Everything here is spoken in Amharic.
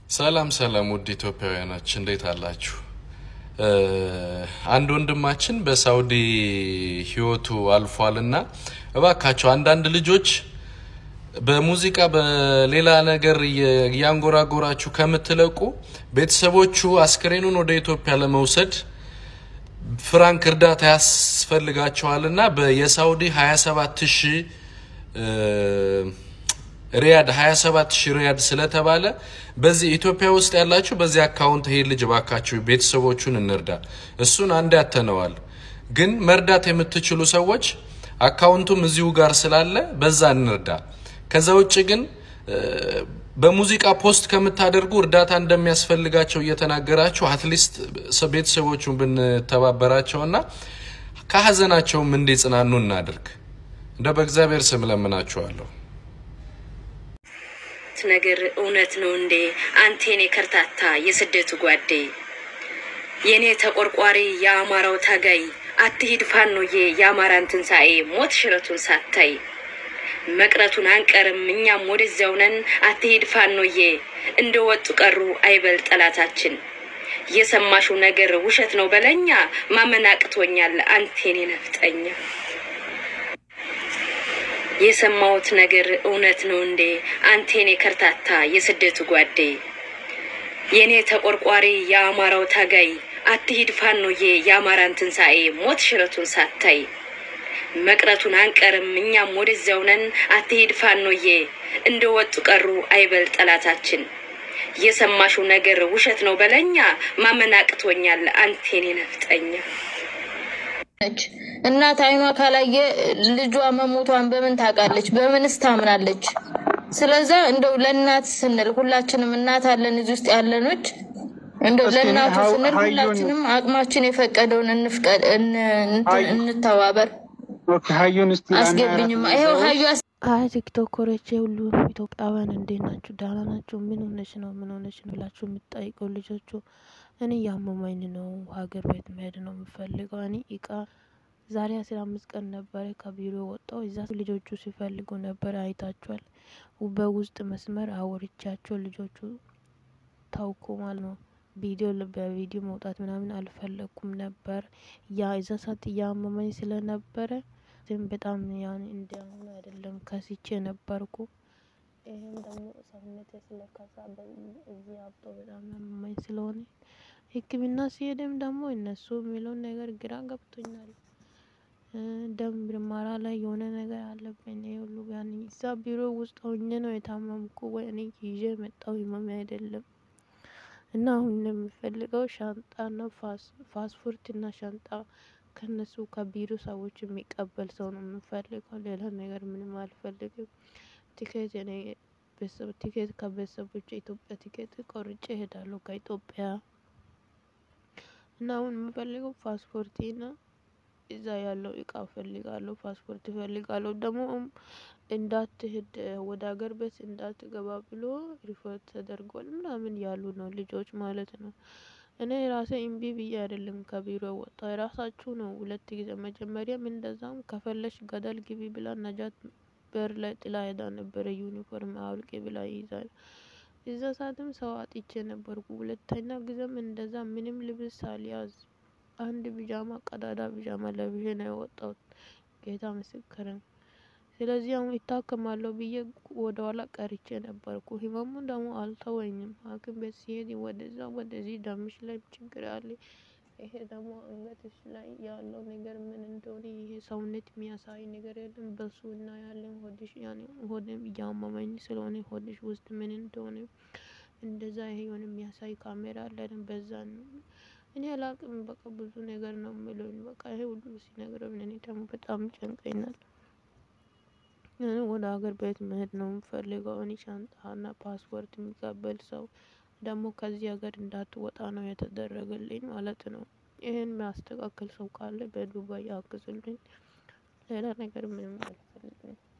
ሰላም ሰላም ውድ ኢትዮጵያውያኖች እንዴት አላችሁ? አንድ ወንድማችን በሳውዲ ህይወቱ አልፏልና እባካቸው አንዳንድ ልጆች በሙዚቃ በሌላ ነገር እያንጎራጎራችሁ ከምትለቁ ቤተሰቦቹ አስክሬኑን ወደ ኢትዮጵያ ለመውሰድ ፍራንክ እርዳታ ያስፈልጋቸዋልና የሳውዲ 27 ሺህ ሪያድ 27 ሺህ ሪያድ ስለተባለ በዚህ ኢትዮጵያ ውስጥ ያላችሁ በዚህ አካውንት ይሄ ልጅ ባካችሁ ቤተሰቦቹን እንርዳ። እሱን አንድ ያተነዋል። ግን መርዳት የምትችሉ ሰዎች አካውንቱም እዚሁ ጋር ስላለ በዛ እንርዳ። ከዛ ውጭ ግን በሙዚቃ ፖስት ከምታደርጉ እርዳታ እንደሚያስፈልጋቸው እየተናገራችሁ አትሊስት ቤተሰቦቹን ብንተባበራቸውና ከሀዘናቸውም እንዲጽናኑ እናድርግ። እንደ በእግዚአብሔር ስም ለምናችኋለሁ። ነገር እውነት ነው እንዴ? አንቴኔ ከርታታ የስደቱ ጓዴ የእኔ ተቆርቋሪ የአማራው ታጋይ አትሂድ ፋኖዬ የአማራን ትንሣኤ ሞት ሽረቱን ሳታይ መቅረቱን አንቀርም እኛም ወደዚያው ነን። አትሂድ ፋኖዬ እንደ ወጡ ቀሩ አይበል ጠላታችን። የሰማሽው ነገር ውሸት ነው በለኛ ማመን አቅቶኛል አንቴኔ ነፍጠኛ። የሰማሁት ነገር እውነት ነው እንዴ? አንቴኔ ከርታታ የስደቱ ጓዴ የእኔ ተቆርቋሪ የአማራው ታጋይ አትሂድ ፋኖዬ የአማራን ትንሣኤ ሞት ሽረቱን ሳታይ መቅረቱን አንቀርም እኛም ወደዚያው ነን። አትሂድ ፋኖዬ እንደ ወጡ ቀሩ አይበል ጠላታችን። የሰማሽው ነገር ውሸት ነው በለኛ ማመን አቅቶኛል አንቴኔ ነፍጠኛ። ነች እናት አይኗ ካላየ ልጇ መሞቷን በምን ታውቃለች? በምንስ ታምናለች? ስለዛ እንደው ለእናት ስንል ሁላችንም እናት አለን እዚህ ውስጥ ያለኖች እንደው ለእናቱ ስንል ሁላችንም አቅማችን የፈቀደውን እንፍቀድ፣ እንተባበር። አስገብኝማ ይኸው ሀዩ አይ ቲክቶከሮቼ ሁሉ ኢትዮጵያውያን እንዴት ናችሁ? ደህና ናችሁ? ምን ሆነች ነው ምን ሆነች ነው ብላችሁ የምትጠይቀው ልጆቹ እኔ ያመመኝ ነው ሀገር ቤት መሄድ ነው የምፈልገው። እኔ እቃ ዛሬ አስራ አምስት ቀን ነበረ ከቢሮ ወጣው። እዛ ልጆቹ ሲፈልጉ ነበረ አይታችኋል። በውስጥ መስመር አወርቻቸው ልጆቹ ታውኩ ማለት ነው። ቪዲዮ በቪዲዮ መውጣት ምናምን አልፈለኩም ነበር። ያ እዛ ሰዓት እያመመኝ ስለነበረ ግን በጣም ያን እንዲያሁኑ አይደለም ከስቼ ነበርኩ። ይህም ደግሞ ሰውነቴ ስለከሳ እዚህ አብጦ በጣም ያመመኝ ስለሆነ ሕክምና ሲሄድም ደግሞ እነሱ የሚለውን ነገር ግራ ገብቶኛል። ደም ምርመራ ላይ የሆነ ነገር አለብኝ። ይሄ ሁሉ ያን እዛ ቢሮ ውስጥ ሆኜ ነው የታመምኩ ወይ እኔ ይዤ መጣው ህመም አይደለም። እና አሁን የሚፈልገው ሻንጣና ፓስፖርት እና ሻንጣ ከነሱ ከቢሮ ሰዎች የሚቀበል ሰው ነው የምፈልገው። ሌላ ነገር ምንም አልፈልግም። ቲኬት እኔ ቤተሰብ ቲኬት ከቤተሰቦች ኢትዮጵያ ቲኬት ቆርጬ እሄዳለሁ ከኢትዮጵያ እና አሁን የምፈልገው ፓስፖርቴ ና እዛ ያለው እቃ እፈልጋለሁ። ፓስፖርት እፈልጋለሁ። ደግሞ እንዳትሄድ ወደ ሀገር ቤት እንዳትገባ ብሎ ሪፖርት ተደርጓል ምናምን ያሉ ነው ልጆች ማለት ነው። እኔ ራሴ እምቢ ብዬ አይደለም ከቢሮ ወጣ የራሳችሁ ነው። ሁለት ጊዜ መጀመሪያም እንደዛም ከፈለሽ ገደል ግቢ ብላ ነጃት በር ላይ ጥላ ሄዳ ነበረ። ዩኒፎርም አውልቄ ብላ ይይዛል። እዛ ሰዓትም ሰው አጥቼ ነበርኩ። ሁለተኛ ጊዜም እንደዛ ምንም ልብስ ሳልያዝ አንድ ቢጃማ ቀዳዳ ቢጃማ ለብሼ ነው የወጣሁት። ጌታ ምስክርን። ስለዚህ አሁን ይታከማለሁ ብዬ ወደ ኋላ ቀርቼ ነበርኩ። ህመሙ ደግሞ አልተወኝም። ሐኪም ቤት ሲሄድ ወደዛ ወደዚህ ደምሽ ላይ ችግር አለ። ይሄ ደግሞ አንገትሽ ላይ ያለው ነገር ምን እንደሆነ ይሄ ሰውነት የሚያሳይ ነገር የለም። በሱ እና ያለን ሆድሽ ያኔ ሆድም እያመመኝ ስለሆነ ሆድሽ ውስጥ ምን እንደሆነ እንደዛ ይሄ የሆነ የሚያሳይ ካሜራ አለን። በዛ ነው እኔ አላቅም። በቃ ብዙ ነገር ነው የሚለኝ። በቃ ይሄ ሁሉ ሲነግረኝ እኔ ደግሞ በጣም ጨንቀኛል። ወደ ሀገር ቤት መሄድ ነው የምፈልገው። እኔ ሻንጣና ፓስፖርት የሚቀበል ሰው ደግሞ ከዚህ ሀገር እንዳትወጣ ነው የተደረገልኝ ማለት ነው። ይህን የሚያስተካክል ሰው ካለ በዱባይ ያግዝልኝ። ሌላ ነገር ምንም አልፈልግም።